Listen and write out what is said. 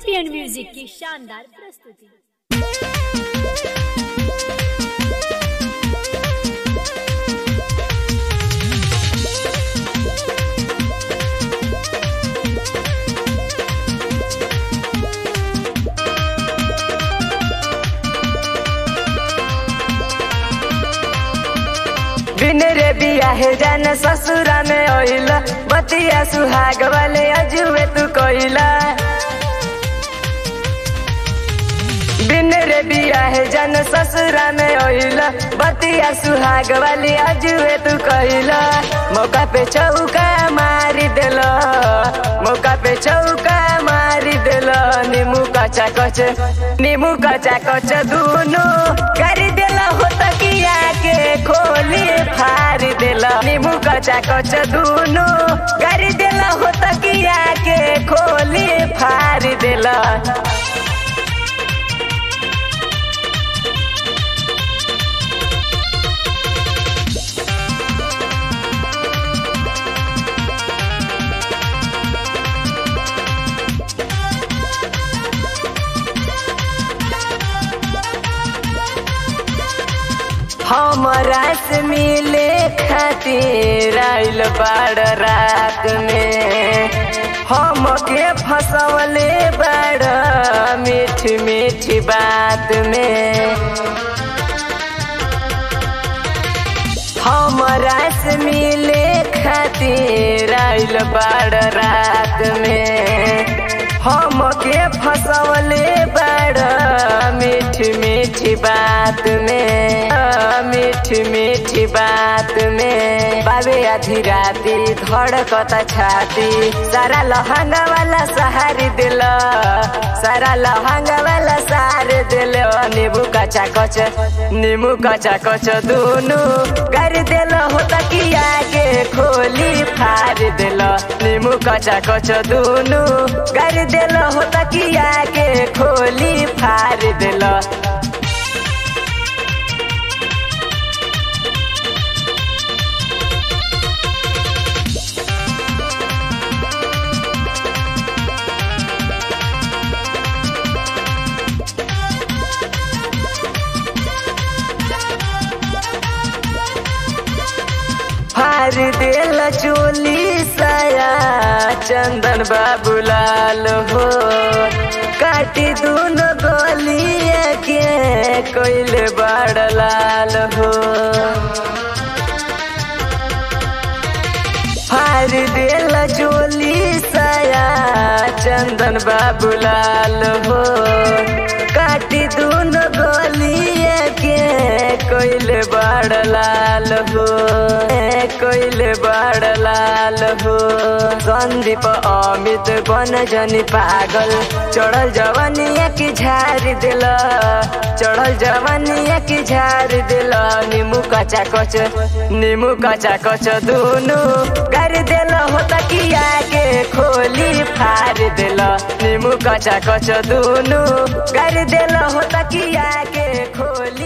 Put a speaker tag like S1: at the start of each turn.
S1: champion music की शानदार प्रस्तुति
S2: बिन रे बियाहे जान ससुरा में ओइला बतिया सुहाग वाले अजुए तू कोइला बिन रे बियाहे जान ससुरा में ओइला बतिया सुहाग वाली अजुए तू कोइला मौका पे चौका मारी देला मौका पे चौका मारी देला नीमू कचा कच नीमू कचा कच दूनो कर देला हो तकिया के खोली फार देला नीमू कचा कच दूनो कर देला हो तकिया के खोली फार देला हमरा से मिले खातिर आइल बाड़ रात में हमके फसवले बाड़ मीठी मीठी बात में हमरा से मिले खातिर आइल बाड़ रात में हमके फसवले बड़ मीठी मीठी बात में मीठी मीठी बात में बाबे आधी राती धड़कता छाती सारा लहंगा वाला सहारी दिल सारा लहंगा वाला सार दिल नींबू कचा कच नींबू कचा कच दूनु कर दिल हो तकिया के खोली फार दिल नींबू कचा कच दूनु कर दिल हो तकिया के खोली फार दिल फार दिल चोली साया चंदन बाबू लाल हो काटी दूनो गोलिया के कोइले बड़ लाल हो फार दिल चोली साया चंदन बाबू लाल हो काटी दूनो गोलिया के कोइले बड़ लाल हो कोइले बड़ लाल हो संदीप अमित बन जनी पागल चढ़ल जवानिया की झार दिल चढ़ल जवानिया की झार दिल नीमू कचा कच नीमू कचा कच दूनु कर दिल हो तकिया के खोली फार दिल नीमू कचा कच दूनु कर दिल हो तकिया के खोली